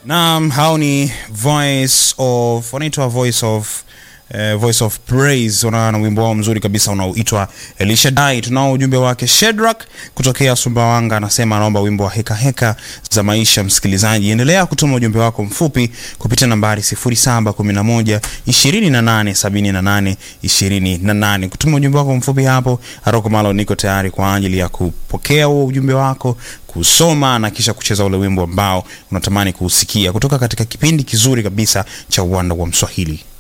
Naam, hao ni voice of wanaitwa voice of eh, voice of praise wana na wimbo wao mzuri kabisa unaoitwa Elishadai. Tunao ujumbe wake Shedrack kutokea Sumbawanga, anasema anaomba wimbo wa heka heka za maisha. Msikilizaji, endelea kutuma ujumbe wako mfupi kupitia nambari 0711 2878 28. Kutuma ujumbe wako mfupi hapo, Aroko Malo niko tayari kwa ajili ya kupokea huo ujumbe wako kusoma na kisha kucheza ule wimbo ambao unatamani kuusikia kutoka katika kipindi kizuri kabisa cha uwanda wa Mswahili.